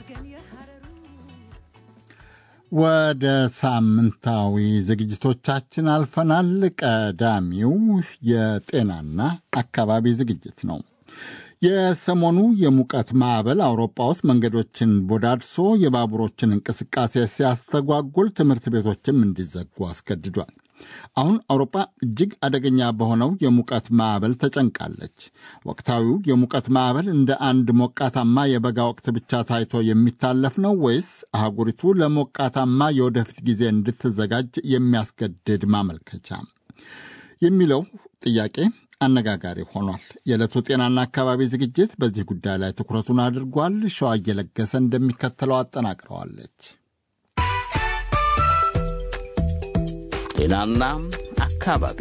ወደ ሳምንታዊ ዝግጅቶቻችን አልፈናል። ቀዳሚው የጤናና አካባቢ ዝግጅት ነው። የሰሞኑ የሙቀት ማዕበል አውሮፓ ውስጥ መንገዶችን ቦዳድሶ የባቡሮችን እንቅስቃሴ ሲያስተጓጉል ትምህርት ቤቶችም እንዲዘጉ አስገድዷል። አሁን አውሮፓ እጅግ አደገኛ በሆነው የሙቀት ማዕበል ተጨንቃለች። ወቅታዊው የሙቀት ማዕበል እንደ አንድ ሞቃታማ የበጋ ወቅት ብቻ ታይቶ የሚታለፍ ነው ወይስ አህጉሪቱ ለሞቃታማ የወደፊት ጊዜ እንድትዘጋጅ የሚያስገድድ ማመልከቻ የሚለው ጥያቄ አነጋጋሪ ሆኗል። የዕለቱ ጤናና አካባቢ ዝግጅት በዚህ ጉዳይ ላይ ትኩረቱን አድርጓል። ሸዋ እየለገሰ እንደሚከተለው አጠናቅረዋለች። ጤናና አካባቢ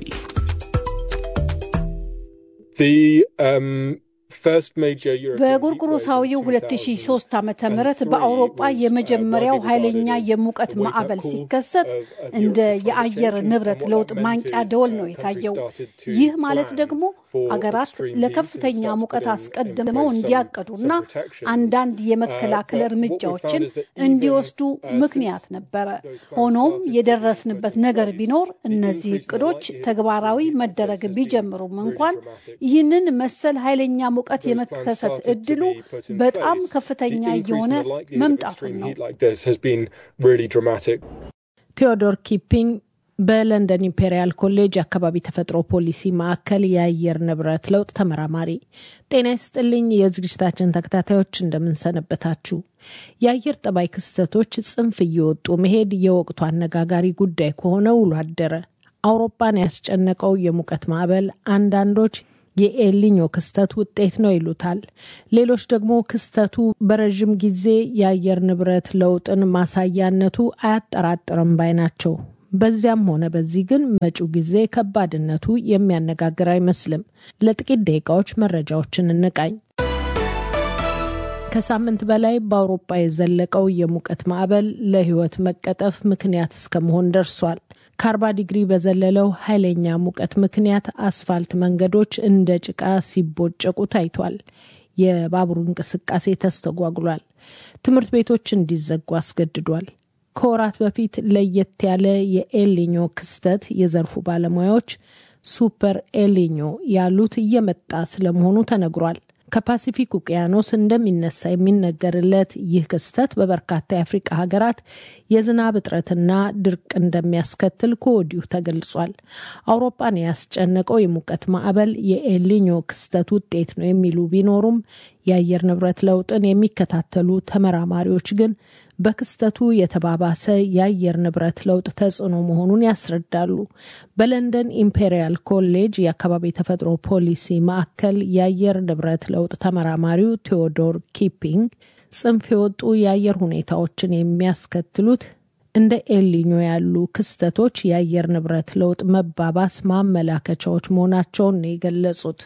በጎርጎሮሳዊው 2003 ዓ ም በአውሮጳ የመጀመሪያው ኃይለኛ የሙቀት ማዕበል ሲከሰት እንደ የአየር ንብረት ለውጥ ማንቂያ ደወል ነው የታየው። ይህ ማለት ደግሞ አገራት ለከፍተኛ ሙቀት አስቀድመው እንዲያቀዱና አንዳንድ የመከላከል እርምጃዎችን እንዲወስዱ ምክንያት ነበረ። ሆኖም የደረስንበት ነገር ቢኖር እነዚህ እቅዶች ተግባራዊ መደረግ ቢጀምሩም እንኳን ይህንን መሰል ኃይለኛ ሙቀት የመከሰት እድሉ በጣም ከፍተኛ እየሆነ መምጣቱን ነው። ቴዎዶር ኪፒንግ በለንደን ኢምፔሪያል ኮሌጅ የአካባቢ ተፈጥሮ ፖሊሲ ማዕከል የአየር ንብረት ለውጥ ተመራማሪ። ጤና ይስጥልኝ የዝግጅታችን ተከታታዮች እንደምንሰነበታችሁ። የአየር ጠባይ ክስተቶች ጽንፍ እየወጡ መሄድ የወቅቱ አነጋጋሪ ጉዳይ ከሆነ ውሎ አደረ። አውሮፓን ያስጨነቀው የሙቀት ማዕበል አንዳንዶች የኤልኒኞ ክስተት ውጤት ነው ይሉታል። ሌሎች ደግሞ ክስተቱ በረዥም ጊዜ የአየር ንብረት ለውጥን ማሳያነቱ አያጠራጥርም ባይ ናቸው። በዚያም ሆነ በዚህ ግን መጪው ጊዜ ከባድነቱ የሚያነጋግር አይመስልም። ለጥቂት ደቂቃዎች መረጃዎችን እንቃኝ። ከሳምንት በላይ በአውሮፓ የዘለቀው የሙቀት ማዕበል ለሕይወት መቀጠፍ ምክንያት እስከመሆን ደርሷል። ከአርባ ዲግሪ በዘለለው ኃይለኛ ሙቀት ምክንያት አስፋልት መንገዶች እንደ ጭቃ ሲቦጨቁ ታይቷል። የባቡር እንቅስቃሴ ተስተጓጉሏል። ትምህርት ቤቶች እንዲዘጉ አስገድዷል። ከወራት በፊት ለየት ያለ የኤልኒኞ ክስተት የዘርፉ ባለሙያዎች ሱፐር ኤልኒኞ ያሉት እየመጣ ስለመሆኑ ተነግሯል። ከፓሲፊክ ውቅያኖስ እንደሚነሳ የሚነገርለት ይህ ክስተት በበርካታ የአፍሪቃ ሀገራት የዝናብ እጥረትና ድርቅ እንደሚያስከትል ከወዲሁ ተገልጿል። አውሮፓን ያስጨነቀው የሙቀት ማዕበል የኤልኒኞ ክስተት ውጤት ነው የሚሉ ቢኖሩም የአየር ንብረት ለውጥን የሚከታተሉ ተመራማሪዎች ግን በክስተቱ የተባባሰ የአየር ንብረት ለውጥ ተጽዕኖ መሆኑን ያስረዳሉ። በለንደን ኢምፔሪያል ኮሌጅ የአካባቢ ተፈጥሮ ፖሊሲ ማዕከል የአየር ንብረት ለውጥ ተመራማሪው ቴዎዶር ኪፒንግ ጽንፍ የወጡ የአየር ሁኔታዎችን የሚያስከትሉት እንደ ኤልኒኞ ያሉ ክስተቶች የአየር ንብረት ለውጥ መባባስ ማመላከቻዎች መሆናቸውን ነው የገለጹት።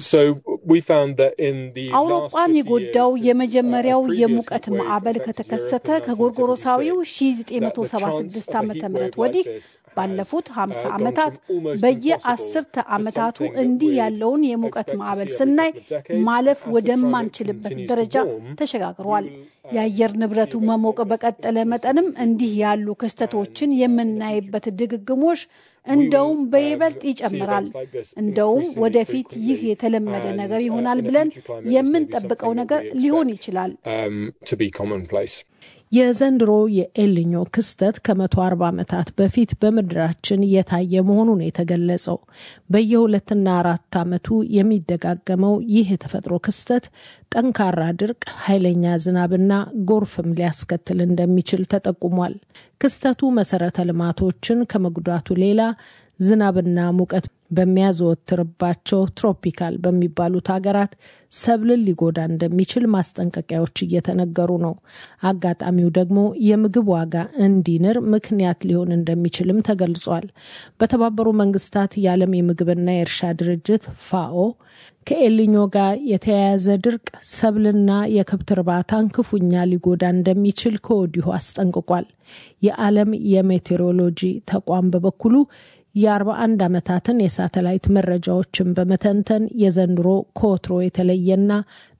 አውሮፓን የጎዳው የመጀመሪያው የሙቀት ማዕበል ከተከሰተ ከጎርጎሮሳዊው 1976 ዓ ም ወዲህ ባለፉት 50 ዓመታት በየአስርተ ዓመታቱ እንዲህ ያለውን የሙቀት ማዕበል ስናይ ማለፍ ወደማንችልበት ደረጃ ተሸጋግሯል። የአየር ንብረቱ መሞቅ በቀጠለ መጠንም እንዲህ ያሉ ክስተቶችን የምናይበት ድግግሞሽ እንደውም በይበልጥ ይጨምራል። እንደውም ወደፊት ይህ የተለመደ ነገር ይሆናል ብለን የምንጠብቀው ነገር ሊሆን ይችላል። የዘንድሮ የኤልኞ ክስተት ከመቶ አርባ ዓመታት በፊት በምድራችን እየታየ መሆኑን የተገለጸው በየሁለትና አራት ዓመቱ የሚደጋገመው ይህ የተፈጥሮ ክስተት ጠንካራ ድርቅ፣ ኃይለኛ ዝናብና ጎርፍም ሊያስከትል እንደሚችል ተጠቁሟል። ክስተቱ መሰረተ ልማቶችን ከመጉዳቱ ሌላ ዝናብና ሙቀት በሚያዘወትርባቸው ትሮፒካል በሚባሉት ሀገራት ሰብልን ሊጎዳ እንደሚችል ማስጠንቀቂያዎች እየተነገሩ ነው። አጋጣሚው ደግሞ የምግብ ዋጋ እንዲንር ምክንያት ሊሆን እንደሚችልም ተገልጿል። በተባበሩ መንግስታት የዓለም የምግብና የእርሻ ድርጅት ፋኦ ከኤልኞ ጋር የተያያዘ ድርቅ ሰብልና የከብት እርባታን ክፉኛ ሊጎዳ እንደሚችል ከወዲሁ አስጠንቅቋል። የዓለም የሜቴሮሎጂ ተቋም በበኩሉ የ41 ዓመታትን የሳተላይት መረጃዎችን በመተንተን የዘንድሮ ከወትሮ የተለየና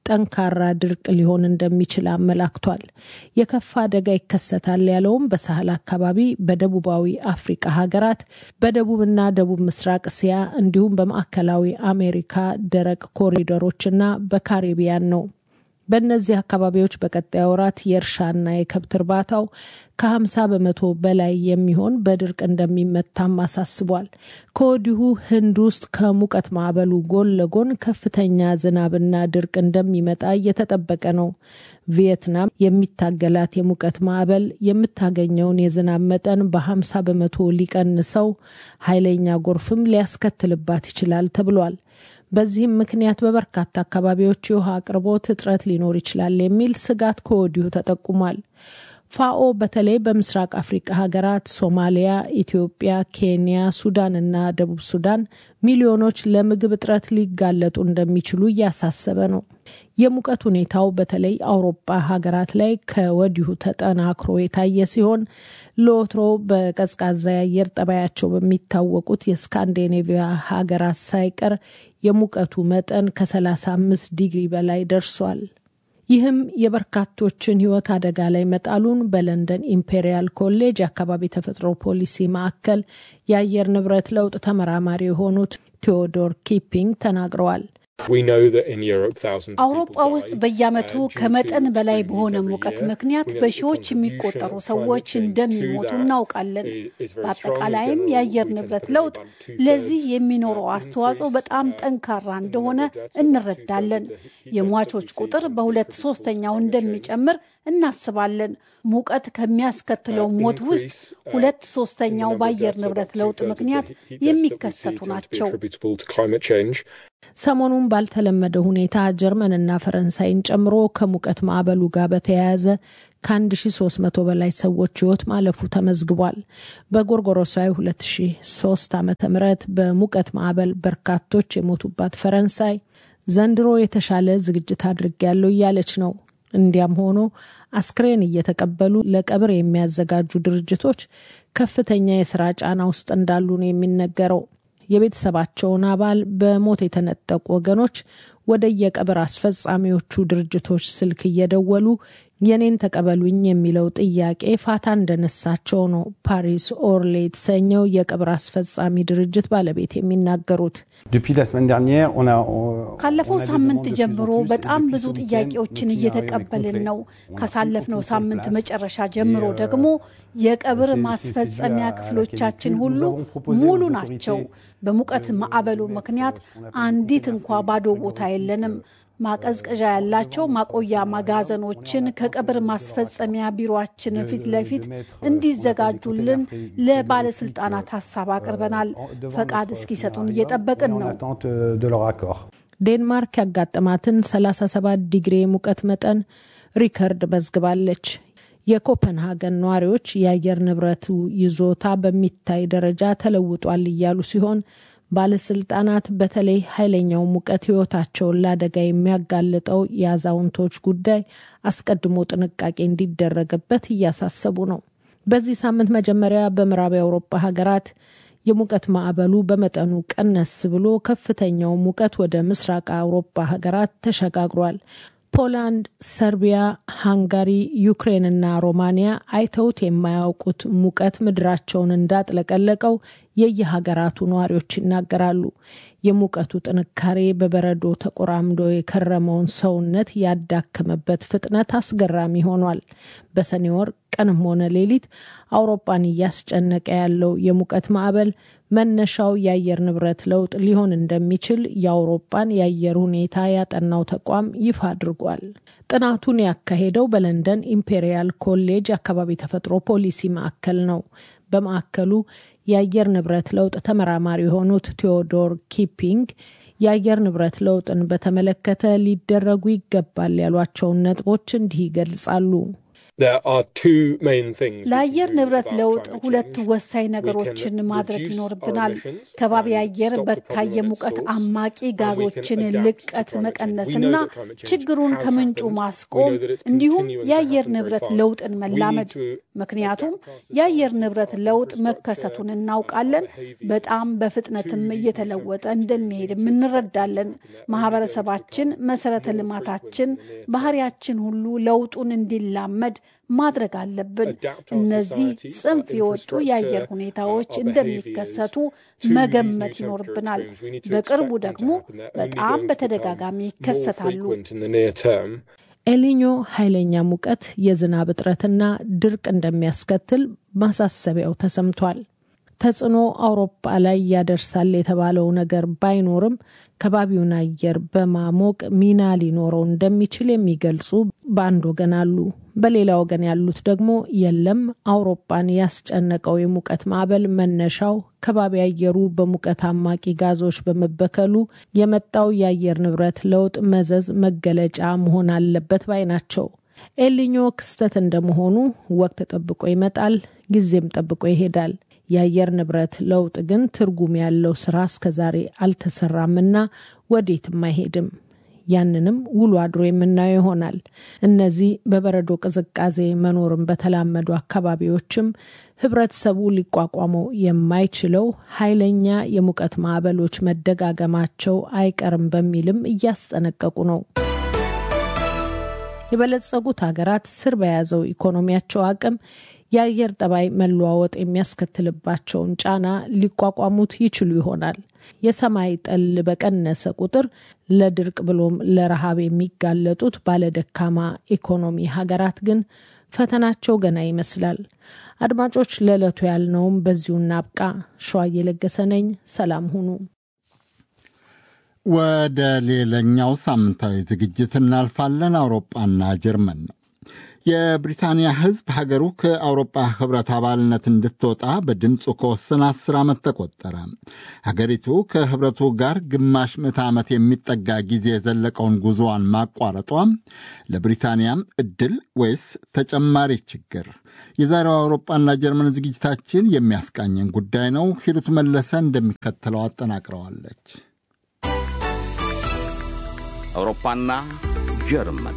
ጠንካራ ድርቅ ሊሆን እንደሚችል አመላክቷል። የከፋ አደጋ ይከሰታል ያለውም በሳህል አካባቢ፣ በደቡባዊ አፍሪካ ሀገራት፣ በደቡብና ደቡብ ምስራቅ እስያ እንዲሁም በማዕከላዊ አሜሪካ ደረቅ ኮሪደሮችና በካሪቢያን ነው። በእነዚህ አካባቢዎች በቀጣይ ወራት የእርሻና የከብት እርባታው ከ50 በመቶ በላይ የሚሆን በድርቅ እንደሚመታም አሳስቧል። ከወዲሁ ህንድ ውስጥ ከሙቀት ማዕበሉ ጎን ለጎን ከፍተኛ ዝናብና ድርቅ እንደሚመጣ እየተጠበቀ ነው። ቪየትናም የሚታገላት የሙቀት ማዕበል የምታገኘውን የዝናብ መጠን በ50 በመቶ ሊቀንሰው፣ ኃይለኛ ጎርፍም ሊያስከትልባት ይችላል ተብሏል። በዚህም ምክንያት በበርካታ አካባቢዎች የውሃ አቅርቦት እጥረት ሊኖር ይችላል የሚል ስጋት ከወዲሁ ተጠቁሟል። ፋኦ በተለይ በምስራቅ አፍሪካ ሀገራት ሶማሊያ፣ ኢትዮጵያ፣ ኬንያ፣ ሱዳን እና ደቡብ ሱዳን ሚሊዮኖች ለምግብ እጥረት ሊጋለጡ እንደሚችሉ እያሳሰበ ነው። የሙቀት ሁኔታው በተለይ አውሮፓ ሀገራት ላይ ከወዲሁ ተጠናክሮ የታየ ሲሆን ለወትሮ በቀዝቃዛ የአየር ጠባያቸው በሚታወቁት የስካንዲኔቪያ ሀገራት ሳይቀር የሙቀቱ መጠን ከ35 ዲግሪ በላይ ደርሷል። ይህም የበርካቶችን ሕይወት አደጋ ላይ መጣሉን በለንደን ኢምፔሪያል ኮሌጅ የአካባቢ ተፈጥሮ ፖሊሲ ማዕከል የአየር ንብረት ለውጥ ተመራማሪ የሆኑት ቴዎዶር ኪፒንግ ተናግረዋል። አውሮፓ ውስጥ በየዓመቱ ከመጠን በላይ በሆነ ሙቀት ምክንያት በሺዎች የሚቆጠሩ ሰዎች እንደሚሞቱ እናውቃለን። በአጠቃላይም የአየር ንብረት ለውጥ ለዚህ የሚኖረው አስተዋጽኦ በጣም ጠንካራ እንደሆነ እንረዳለን። የሟቾች ቁጥር በሁለት ሶስተኛው እንደሚጨምር እናስባለን። ሙቀት ከሚያስከትለው ሞት ውስጥ ሁለት ሶስተኛው በአየር ንብረት ለውጥ ምክንያት የሚከሰቱ ናቸው። ሰሞኑን ባልተለመደ ሁኔታ ጀርመንና ፈረንሳይን ጨምሮ ከሙቀት ማዕበሉ ጋር በተያያዘ ከ1300 በላይ ሰዎች ሕይወት ማለፉ ተመዝግቧል። በጎርጎሮሳዊ 2003 ዓ ም በሙቀት ማዕበል በርካቶች የሞቱባት ፈረንሳይ ዘንድሮ የተሻለ ዝግጅት አድርጌያለሁ እያለች ነው። እንዲያም ሆኖ አስክሬን እየተቀበሉ ለቀብር የሚያዘጋጁ ድርጅቶች ከፍተኛ የስራ ጫና ውስጥ እንዳሉ ነው የሚነገረው። የቤተሰባቸውን አባል በሞት የተነጠቁ ወገኖች ወደ የቀብር አስፈጻሚዎቹ ድርጅቶች ስልክ እየደወሉ የኔን ተቀበሉኝ የሚለው ጥያቄ ፋታ እንደነሳቸው ነው ፓሪስ ኦርሌ የተሰኘው የቀብር አስፈጻሚ ድርጅት ባለቤት የሚናገሩት። ካለፈው ሳምንት ጀምሮ በጣም ብዙ ጥያቄዎችን እየተቀበልን ነው። ካሳለፍነው ሳምንት መጨረሻ ጀምሮ ደግሞ የቀብር ማስፈጸሚያ ክፍሎቻችን ሁሉ ሙሉ ናቸው። በሙቀት ማዕበሉ ምክንያት አንዲት እንኳ ባዶ ቦታ የለንም። ማቀዝቀዣ ያላቸው ማቆያ መጋዘኖችን ከቀብር ማስፈጸሚያ ቢሮችን ፊት ለፊት እንዲዘጋጁልን ለባለስልጣናት ሀሳብ አቅርበናል። ፈቃድ እስኪሰጡን እየጠበቅን ነው። ዴንማርክ ያጋጠማትን 37 ዲግሪ የሙቀት መጠን ሪከርድ መዝግባለች። የኮፐንሃገን ነዋሪዎች የአየር ንብረቱ ይዞታ በሚታይ ደረጃ ተለውጧል እያሉ ሲሆን ባለስልጣናት በተለይ ኃይለኛው ሙቀት ሕይወታቸውን ለአደጋ የሚያጋልጠው የአዛውንቶች ጉዳይ አስቀድሞ ጥንቃቄ እንዲደረግበት እያሳሰቡ ነው። በዚህ ሳምንት መጀመሪያ በምዕራብ የአውሮፓ ሀገራት የሙቀት ማዕበሉ በመጠኑ ቀነስ ብሎ ከፍተኛው ሙቀት ወደ ምስራቅ አውሮፓ ሀገራት ተሸጋግሯል። ፖላንድ፣ ሰርቢያ፣ ሃንጋሪ፣ ዩክሬንና ሮማኒያ አይተውት የማያውቁት ሙቀት ምድራቸውን እንዳጥለቀለቀው የየሀገራቱ ነዋሪዎች ይናገራሉ። የሙቀቱ ጥንካሬ በበረዶ ተቆራምዶ የከረመውን ሰውነት ያዳከመበት ፍጥነት አስገራሚ ሆኗል። በሰኔ ወር ቀንም ሆነ ሌሊት አውሮፓን እያስጨነቀ ያለው የሙቀት ማዕበል መነሻው የአየር ንብረት ለውጥ ሊሆን እንደሚችል የአውሮፓን የአየር ሁኔታ ያጠናው ተቋም ይፋ አድርጓል። ጥናቱን ያካሄደው በለንደን ኢምፔሪያል ኮሌጅ አካባቢ ተፈጥሮ ፖሊሲ ማዕከል ነው። በማዕከሉ የአየር ንብረት ለውጥ ተመራማሪ የሆኑት ቴዎዶር ኪፒንግ የአየር ንብረት ለውጥን በተመለከተ ሊደረጉ ይገባል ያሏቸውን ነጥቦች እንዲህ ይገልጻሉ። ለአየር ንብረት ለውጥ ሁለት ወሳኝ ነገሮችን ማድረግ ይኖርብናል። ከባቢ አየር በካይ የሙቀት አማቂ ጋዞችን ልቀት መቀነስና ችግሩን ከምንጩ ማስቆም እንዲሁም የአየር ንብረት ለውጥን መላመድ። ምክንያቱም የአየር ንብረት ለውጥ መከሰቱን እናውቃለን። በጣም በፍጥነትም እየተለወጠ እንደሚሄድም እንረዳለን። ማህበረሰባችን፣ መሰረተ ልማታችን፣ ባህሪያችን ሁሉ ለውጡን እንዲላመድ ማድረግ አለብን። እነዚህ ጽንፍ የወጡ የአየር ሁኔታዎች እንደሚከሰቱ መገመት ይኖርብናል። በቅርቡ ደግሞ በጣም በተደጋጋሚ ይከሰታሉ። ኤልኒኞ ኃይለኛ ሙቀት፣ የዝናብ እጥረትና ድርቅ እንደሚያስከትል ማሳሰቢያው ተሰምቷል። ተጽዕኖ አውሮፓ ላይ ያደርሳል የተባለው ነገር ባይኖርም ከባቢውን አየር በማሞቅ ሚና ሊኖረው እንደሚችል የሚገልጹ በአንድ ወገን አሉ። በሌላ ወገን ያሉት ደግሞ የለም፣ አውሮፓን ያስጨነቀው የሙቀት ማዕበል መነሻው ከባቢ አየሩ በሙቀት አማቂ ጋዞች በመበከሉ የመጣው የአየር ንብረት ለውጥ መዘዝ መገለጫ መሆን አለበት ባይ ናቸው። ኤልኒኞ ክስተት እንደመሆኑ ወቅት ጠብቆ ይመጣል፣ ጊዜም ጠብቆ ይሄዳል። የአየር ንብረት ለውጥ ግን ትርጉም ያለው ስራ እስከዛሬ አልተሰራምና ወዴትም አይሄድም። ያንንም ውሎ አድሮ የምናየው ይሆናል። እነዚህ በበረዶ ቅዝቃዜ መኖርን በተላመዱ አካባቢዎችም ህብረተሰቡ ሊቋቋመው የማይችለው ኃይለኛ የሙቀት ማዕበሎች መደጋገማቸው አይቀርም በሚልም እያስጠነቀቁ ነው። የበለጸጉት ሀገራት ስር በያዘው ኢኮኖሚያቸው አቅም የአየር ጠባይ መለዋወጥ የሚያስከትልባቸውን ጫና ሊቋቋሙት ይችሉ ይሆናል። የሰማይ ጠል በቀነሰ ቁጥር ለድርቅ ብሎም ለረሃብ የሚጋለጡት ባለደካማ ኢኮኖሚ ሀገራት ግን ፈተናቸው ገና ይመስላል። አድማጮች፣ ለዕለቱ ያልነውም በዚሁ እናብቃ። ሸዋ እየለገሰ ነኝ። ሰላም ሁኑ። ወደ ሌላኛው ሳምንታዊ ዝግጅት እናልፋለን። አውሮፓና ጀርመን ነው። የብሪታንያ ሕዝብ ሀገሩ ከአውሮፓ ህብረት አባልነት እንድትወጣ በድምፁ ከወሰነ አስር ዓመት ተቆጠረ። ሀገሪቱ ከህብረቱ ጋር ግማሽ ምዕተ ዓመት የሚጠጋ ጊዜ የዘለቀውን ጉዞዋን ማቋረጧ ለብሪታንያም ዕድል ወይስ ተጨማሪ ችግር? የዛሬው አውሮፓና ጀርመን ዝግጅታችን የሚያስቃኘን ጉዳይ ነው። ሂሩት መለሰ እንደሚከተለው አጠናቅረዋለች። አውሮፓና ጀርመን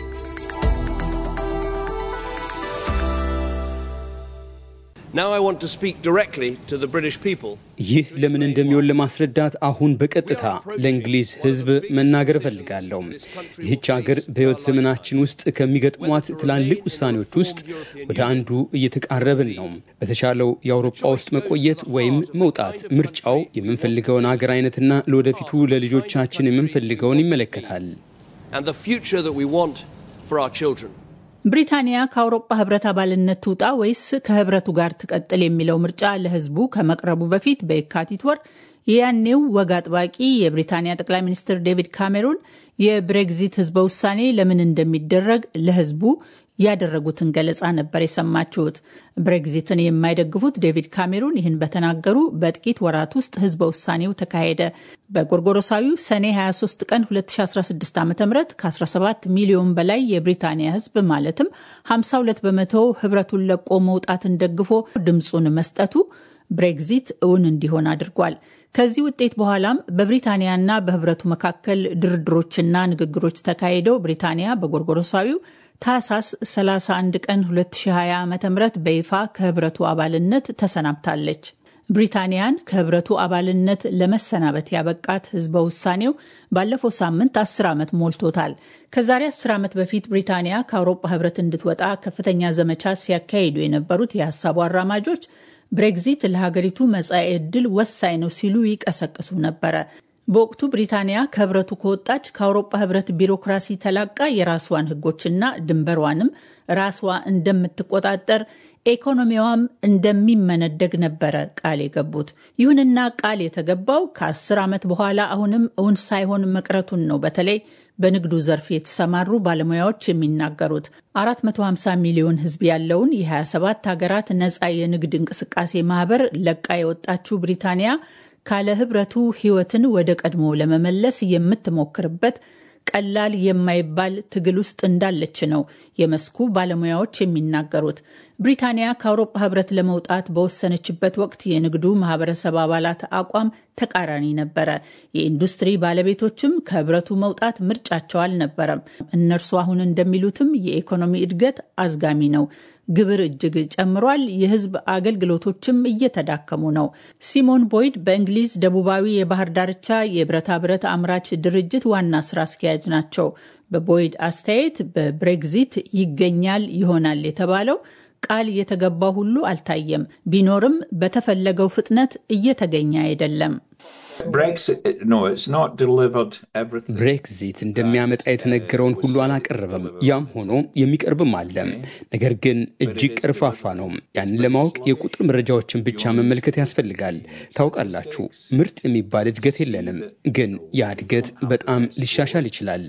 ይህ ለምን እንደሚሆን ለማስረዳት አሁን በቀጥታ ለእንግሊዝ ሕዝብ መናገር እፈልጋለሁ። ይህች ሀገር በሕይወት ዘመናችን ውስጥ ከሚገጥሟት ትላልቅ ውሳኔዎች ውስጥ ወደ አንዱ እየተቃረብን ነው። በተሻለው የአውሮፓ ውስጥ መቆየት ወይም መውጣት፣ ምርጫው የምንፈልገውን ሀገር አይነትና ለወደፊቱ ለልጆቻችን የምንፈልገውን ይመለከታል። ብሪታንያ ከአውሮፓ ህብረት አባልነት ትውጣ ወይስ ከህብረቱ ጋር ትቀጥል የሚለው ምርጫ ለህዝቡ ከመቅረቡ በፊት በየካቲት ወር የያኔው ወግ አጥባቂ የብሪታንያ ጠቅላይ ሚኒስትር ዴቪድ ካሜሩን የብሬግዚት ህዝበ ውሳኔ ለምን እንደሚደረግ ለህዝቡ ያደረጉትን ገለጻ ነበር የሰማችሁት። ብሬግዚትን የማይደግፉት ዴቪድ ካሜሩን ይህን በተናገሩ በጥቂት ወራት ውስጥ ህዝበ ውሳኔው ተካሄደ። በጎርጎሮሳዊው ሰኔ 23 ቀን 2016 ዓ ም ከ17 ሚሊዮን በላይ የብሪታንያ ህዝብ ማለትም 52 በመቶ ህብረቱን ለቆ መውጣትን ደግፎ ድምፁን መስጠቱ ብሬግዚት እውን እንዲሆን አድርጓል። ከዚህ ውጤት በኋላም በብሪታንያና በህብረቱ መካከል ድርድሮችና ንግግሮች ተካሂደው ብሪታንያ በጎርጎሮሳዊው ታህሳስ 31 ቀን 2020 ዓ ም በይፋ ከህብረቱ አባልነት ተሰናብታለች። ብሪታንያን ከህብረቱ አባልነት ለመሰናበት ያበቃት ህዝበ ውሳኔው ባለፈው ሳምንት 10 ዓመት ሞልቶታል። ከዛሬ 10 ዓመት በፊት ብሪታንያ ከአውሮፓ ህብረት እንድትወጣ ከፍተኛ ዘመቻ ሲያካሂዱ የነበሩት የሀሳቡ አራማጆች ብሬግዚት ለሀገሪቱ መጻኤ ዕድል ወሳኝ ነው ሲሉ ይቀሰቅሱ ነበረ። በወቅቱ ብሪታንያ ከህብረቱ ከወጣች ከአውሮፓ ህብረት ቢሮክራሲ ተላቃ የራስዋን ህጎችና ድንበሯንም ራስዋ እንደምትቆጣጠር ኢኮኖሚዋም እንደሚመነደግ ነበረ ቃል የገቡት። ይሁንና ቃል የተገባው ከአስር ዓመት በኋላ አሁንም እውን ሳይሆን መቅረቱን ነው በተለይ በንግዱ ዘርፍ የተሰማሩ ባለሙያዎች የሚናገሩት 450 ሚሊዮን ህዝብ ያለውን የ27 ሀገራት ነፃ የንግድ እንቅስቃሴ ማህበር ለቃ የወጣችው ብሪታንያ ካለ ህብረቱ ህይወትን ወደ ቀድሞ ለመመለስ የምትሞክርበት ቀላል የማይባል ትግል ውስጥ እንዳለች ነው የመስኩ ባለሙያዎች የሚናገሩት። ብሪታንያ ከአውሮፓ ህብረት ለመውጣት በወሰነችበት ወቅት የንግዱ ማህበረሰብ አባላት አቋም ተቃራኒ ነበረ። የኢንዱስትሪ ባለቤቶችም ከህብረቱ መውጣት ምርጫቸው አልነበረም። እነርሱ አሁን እንደሚሉትም የኢኮኖሚ እድገት አዝጋሚ ነው። ግብር እጅግ ጨምሯል። የህዝብ አገልግሎቶችም እየተዳከሙ ነው። ሲሞን ቦይድ በእንግሊዝ ደቡባዊ የባህር ዳርቻ የብረታ ብረት አምራች ድርጅት ዋና ስራ አስኪያጅ ናቸው። በቦይድ አስተያየት በብሬግዚት ይገኛል ይሆናል የተባለው ቃል የተገባው ሁሉ አልታየም። ቢኖርም በተፈለገው ፍጥነት እየተገኘ አይደለም። ብሬክዚት እንደሚያመጣ የተነገረውን ሁሉ አላቀረበም። ያም ሆኖ የሚቀርብም አለ። ነገር ግን እጅግ ቀርፋፋ ነው። ያንን ለማወቅ የቁጥር መረጃዎችን ብቻ መመልከት ያስፈልጋል። ታውቃላችሁ፣ ምርጥ የሚባል እድገት የለንም፣ ግን ያ እድገት በጣም ሊሻሻል ይችላል።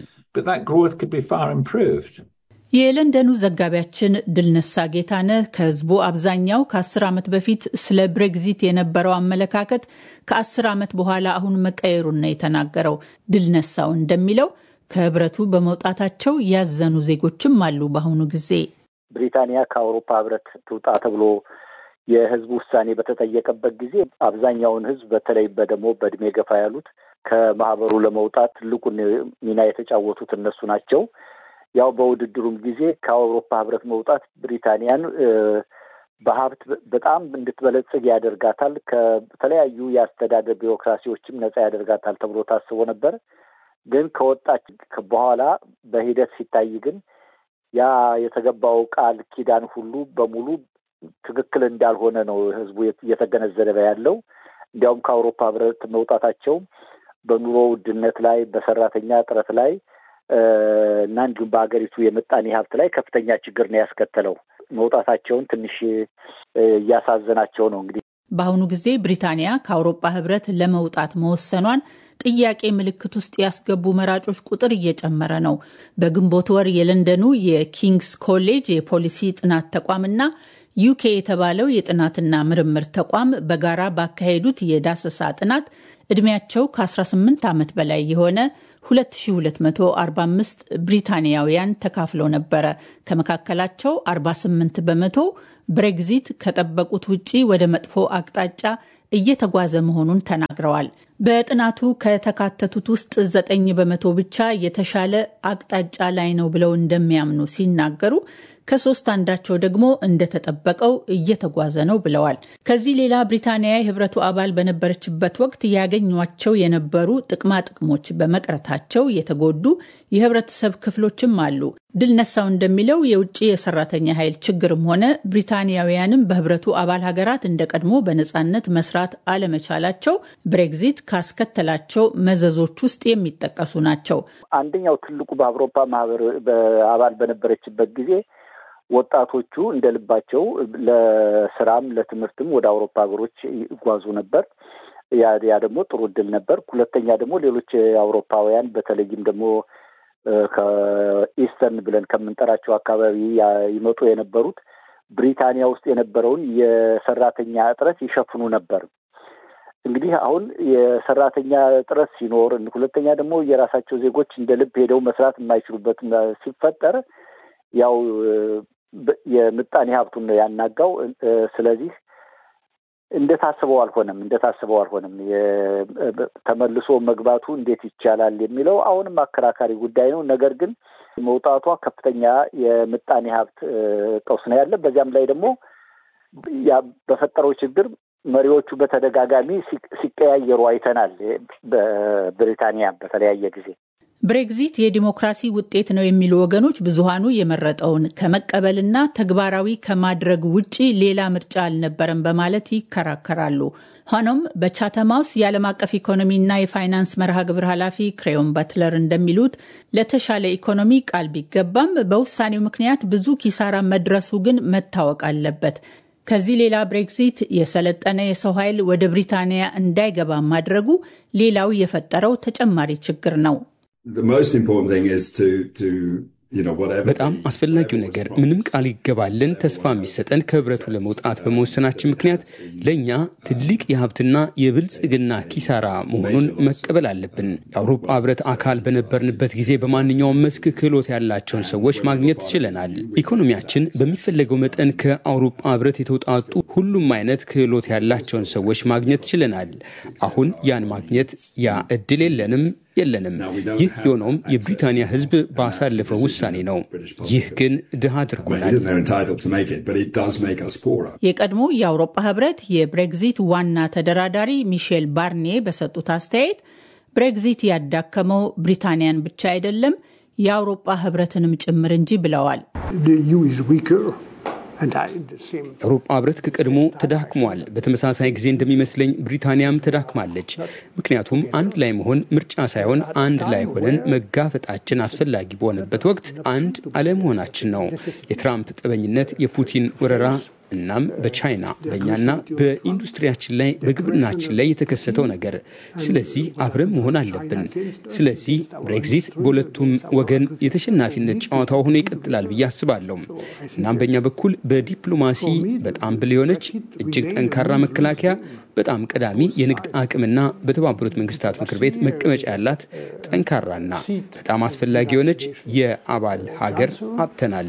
የለንደኑ ዘጋቢያችን ድልነሳ ጌታነህ ከህዝቡ አብዛኛው ከአስር ዓመት በፊት ስለ ብሬግዚት የነበረው አመለካከት ከአስር ዓመት በኋላ አሁን መቀየሩን ነው የተናገረው። ድልነሳው እንደሚለው ከህብረቱ በመውጣታቸው ያዘኑ ዜጎችም አሉ። በአሁኑ ጊዜ ብሪታንያ ከአውሮፓ ህብረት ትውጣ ተብሎ የህዝቡ ውሳኔ በተጠየቀበት ጊዜ አብዛኛውን ህዝብ በተለይ በደግሞ በእድሜ ገፋ ያሉት ከማህበሩ ለመውጣት ትልቁን ሚና የተጫወቱት እነሱ ናቸው። ያው በውድድሩም ጊዜ ከአውሮፓ ህብረት መውጣት ብሪታንያን በሀብት በጣም እንድትበለጽግ ያደርጋታል፣ ከተለያዩ የአስተዳደር ቢሮክራሲዎችም ነጻ ያደርጋታል ተብሎ ታስቦ ነበር። ግን ከወጣች በኋላ በሂደት ሲታይ ግን ያ የተገባው ቃል ኪዳን ሁሉ በሙሉ ትክክል እንዳልሆነ ነው ህዝቡ እየተገነዘበ ያለው። እንዲያውም ከአውሮፓ ህብረት መውጣታቸው በኑሮ ውድነት ላይ፣ በሰራተኛ እጥረት ላይ እና እንዲሁም በሀገሪቱ የምጣኔ ሀብት ላይ ከፍተኛ ችግር ነው ያስከተለው። መውጣታቸውን ትንሽ እያሳዘናቸው ነው። እንግዲህ በአሁኑ ጊዜ ብሪታንያ ከአውሮፓ ህብረት ለመውጣት መወሰኗን ጥያቄ ምልክት ውስጥ ያስገቡ መራጮች ቁጥር እየጨመረ ነው። በግንቦት ወር የለንደኑ የኪንግስ ኮሌጅ የፖሊሲ ጥናት ተቋምና ዩኬ የተባለው የጥናትና ምርምር ተቋም በጋራ ባካሄዱት የዳሰሳ ጥናት ዕድሜያቸው ከ18 ዓመት በላይ የሆነ 2245 ብሪታንያውያን ተካፍለው ነበረ። ከመካከላቸው 48 በመቶ ብሬግዚት ከጠበቁት ውጪ ወደ መጥፎ አቅጣጫ እየተጓዘ መሆኑን ተናግረዋል። በጥናቱ ከተካተቱት ውስጥ ዘጠኝ በመቶ ብቻ የተሻለ አቅጣጫ ላይ ነው ብለው እንደሚያምኑ ሲናገሩ ከሶስት አንዳቸው ደግሞ እንደተጠበቀው እየተጓዘ ነው ብለዋል። ከዚህ ሌላ ብሪታንያ የህብረቱ አባል በነበረችበት ወቅት ያገኟቸው የነበሩ ጥቅማ ጥቅሞች በመቅረታቸው የተጎዱ የህብረተሰብ ክፍሎችም አሉ። ድል ነሳው እንደሚለው የውጭ የሰራተኛ ኃይል ችግርም ሆነ ብሪታንያውያንም በህብረቱ አባል ሀገራት እንደ ቀድሞ በነፃነት መስራት አለመቻላቸው ብሬግዚት ካስከተላቸው መዘዞች ውስጥ የሚጠቀሱ ናቸው። አንደኛው ትልቁ በአውሮፓ ማህበር አባል በነበረችበት ጊዜ ወጣቶቹ እንደ ልባቸው ለስራም ለትምህርትም ወደ አውሮፓ ሀገሮች ይጓዙ ነበር። ያ ያ ደግሞ ጥሩ እድል ነበር። ሁለተኛ ደግሞ ሌሎች አውሮፓውያን በተለይም ደግሞ ከኢስተርን ብለን ከምንጠራቸው አካባቢ ይመጡ የነበሩት ብሪታንያ ውስጥ የነበረውን የሰራተኛ እጥረት ይሸፍኑ ነበር። እንግዲህ አሁን የሰራተኛ እጥረት ሲኖር፣ ሁለተኛ ደግሞ የራሳቸው ዜጎች እንደ ልብ ሄደው መስራት የማይችሉበት ሲፈጠር ያው የምጣኔ ሀብቱን ነው ያናጋው። ስለዚህ እንደታስበው አልሆነም እንደታስበው አልሆነም። ተመልሶ መግባቱ እንዴት ይቻላል የሚለው አሁንም አከራካሪ ጉዳይ ነው። ነገር ግን መውጣቷ ከፍተኛ የምጣኔ ሀብት ቀውስ ነው ያለ። በዚያም ላይ ደግሞ ያ በፈጠረው ችግር መሪዎቹ በተደጋጋሚ ሲቀያየሩ አይተናል። በብሪታንያ በተለያየ ጊዜ ብሬግዚት የዲሞክራሲ ውጤት ነው የሚሉ ወገኖች ብዙሃኑ የመረጠውን ከመቀበልና ተግባራዊ ከማድረግ ውጪ ሌላ ምርጫ አልነበረም በማለት ይከራከራሉ። ሆኖም በቻተም ሃውስ የዓለም አቀፍ ኢኮኖሚና የፋይናንስ መርሃ ግብር ኃላፊ ክሬዮን በትለር እንደሚሉት ለተሻለ ኢኮኖሚ ቃል ቢገባም በውሳኔው ምክንያት ብዙ ኪሳራ መድረሱ ግን መታወቅ አለበት። ከዚህ ሌላ ብሬግዚት የሰለጠነ የሰው ኃይል ወደ ብሪታንያ እንዳይገባ ማድረጉ ሌላው የፈጠረው ተጨማሪ ችግር ነው። በጣም አስፈላጊው ነገር ምንም ቃል ይገባልን ተስፋ የሚሰጠን ከህብረቱ ለመውጣት በመወሰናችን ምክንያት ለእኛ ትልቅ የሀብትና የብልጽግና ኪሳራ መሆኑን መቀበል አለብን። የአውሮፓ ህብረት አካል በነበርንበት ጊዜ በማንኛውም መስክ ክህሎት ያላቸውን ሰዎች ማግኘት ችለናል። ኢኮኖሚያችን በሚፈለገው መጠን ከአውሮፓ ህብረት የተውጣጡ ሁሉም አይነት ክህሎት ያላቸውን ሰዎች ማግኘት ችለናል። አሁን ያን ማግኘት ያ እድል የለንም የለንም። ይህ የሆነውም የብሪታንያ ህዝብ ባሳለፈው ውሳኔ ነው። ይህ ግን ድሃ አድርጎናል። የቀድሞ የአውሮፓ ህብረት የብሬግዚት ዋና ተደራዳሪ ሚሼል ባርኔ በሰጡት አስተያየት ብሬግዚት ያዳከመው ብሪታንያን ብቻ አይደለም የአውሮፓ ህብረትንም ጭምር እንጂ ብለዋል። የአውሮፓ ህብረት ከቀድሞ ተዳክሟል። በተመሳሳይ ጊዜ እንደሚመስለኝ ብሪታንያም ተዳክማለች። ምክንያቱም አንድ ላይ መሆን ምርጫ ሳይሆን አንድ ላይ ሆነን መጋፈጣችን አስፈላጊ በሆነበት ወቅት አንድ አለመሆናችን ነው። የትራምፕ ጠበኝነት፣ የፑቲን ወረራ እናም በቻይና በእኛና በኢንዱስትሪያችን ላይ በግብርናችን ላይ የተከሰተው ነገር። ስለዚህ አብረን መሆን አለብን። ስለዚህ ብሬግዚት በሁለቱም ወገን የተሸናፊነት ጨዋታው ሆኖ ይቀጥላል ብዬ አስባለሁ። እናም በእኛ በኩል በዲፕሎማሲ በጣም ብል የሆነች እጅግ ጠንካራ መከላከያ በጣም ቀዳሚ የንግድ አቅምና በተባበሩት መንግስታት ምክር ቤት መቀመጫ ያላት ጠንካራና በጣም አስፈላጊ የሆነች የአባል ሀገር አጥተናል።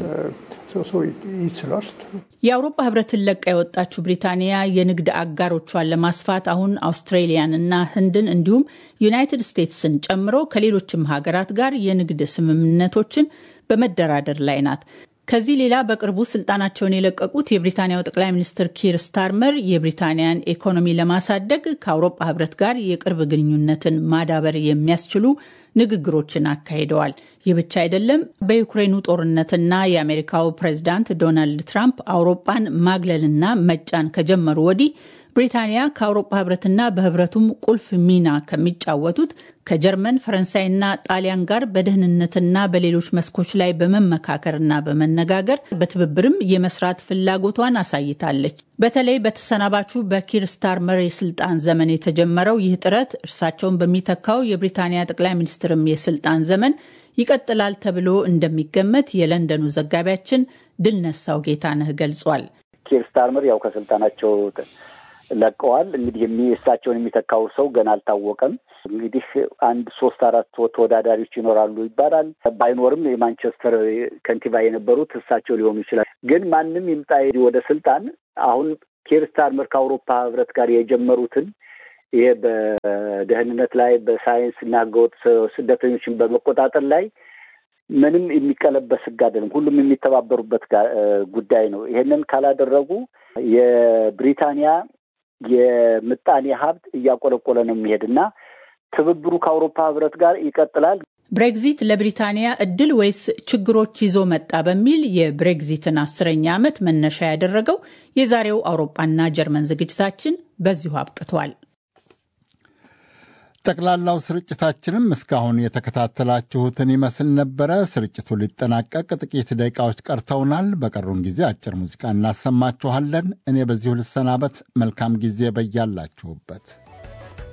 የአውሮፓ ህብረትን ለቃ የወጣችው ብሪታንያ የንግድ አጋሮቿን ለማስፋት አሁን አውስትሬሊያን እና ህንድን እንዲሁም ዩናይትድ ስቴትስን ጨምሮ ከሌሎችም ሀገራት ጋር የንግድ ስምምነቶችን በመደራደር ላይ ናት። ከዚህ ሌላ በቅርቡ ስልጣናቸውን የለቀቁት የብሪታንያው ጠቅላይ ሚኒስትር ኪር ስታርመር የብሪታንያን ኢኮኖሚ ለማሳደግ ከአውሮፓ ህብረት ጋር የቅርብ ግንኙነትን ማዳበር የሚያስችሉ ንግግሮችን አካሂደዋል። ይህ ብቻ አይደለም። በዩክሬኑ ጦርነትና የአሜሪካው ፕሬዚዳንት ዶናልድ ትራምፕ አውሮፓን ማግለልና መጫን ከጀመሩ ወዲህ ብሪታንያ ከአውሮፓ ህብረትና በህብረቱም ቁልፍ ሚና ከሚጫወቱት ከጀርመን ፈረንሳይና ጣሊያን ጋር በደህንነትና በሌሎች መስኮች ላይ በመመካከርና በመነጋገር በትብብርም የመስራት ፍላጎቷን አሳይታለች። በተለይ በተሰናባቹ በኪር ስታርመር የስልጣን ዘመን የተጀመረው ይህ ጥረት እርሳቸውን በሚተካው የብሪታንያ ጠቅላይ ሚኒስትርም የስልጣን ዘመን ይቀጥላል ተብሎ እንደሚገመት የለንደኑ ዘጋቢያችን ድልነሳው ጌታነህ ገልጿል። ኪር ስታርመር ያው ከስልጣናቸው ለቀዋል። እንግዲህ እሳቸውን የሚተካው ሰው ገና አልታወቀም። እንግዲህ አንድ ሶስት አራት ተወዳዳሪዎች ይኖራሉ ይባላል። ባይኖርም የማንቸስተር ከንቲባ የነበሩት እሳቸው ሊሆኑ ይችላል። ግን ማንም ይምጣ ወደ ስልጣን አሁን ኪር ስታርመር ከአውሮፓ ህብረት ጋር የጀመሩትን ይሄ በደህንነት ላይ በሳይንስ እና ህገወጥ ስደተኞችን በመቆጣጠር ላይ ምንም የሚቀለበስ ህግ አይደለም። ሁሉም የሚተባበሩበት ጉዳይ ነው። ይሄንን ካላደረጉ የብሪታንያ የምጣኔ ሀብት እያቆለቆለ ነው የሚሄድ እና ትብብሩ ከአውሮፓ ህብረት ጋር ይቀጥላል። ብሬግዚት ለብሪታንያ እድል ወይስ ችግሮች ይዞ መጣ በሚል የብሬግዚትን አስረኛ ዓመት መነሻ ያደረገው የዛሬው አውሮፓና ጀርመን ዝግጅታችን በዚሁ አብቅቷል። ጠቅላላው ስርጭታችንም እስካሁን የተከታተላችሁትን ይመስል ነበረ። ስርጭቱ ሊጠናቀቅ ጥቂት ደቂቃዎች ቀርተውናል። በቀሩን ጊዜ አጭር ሙዚቃ እናሰማችኋለን። እኔ በዚሁ ልሰናበት። መልካም ጊዜ በያላችሁበት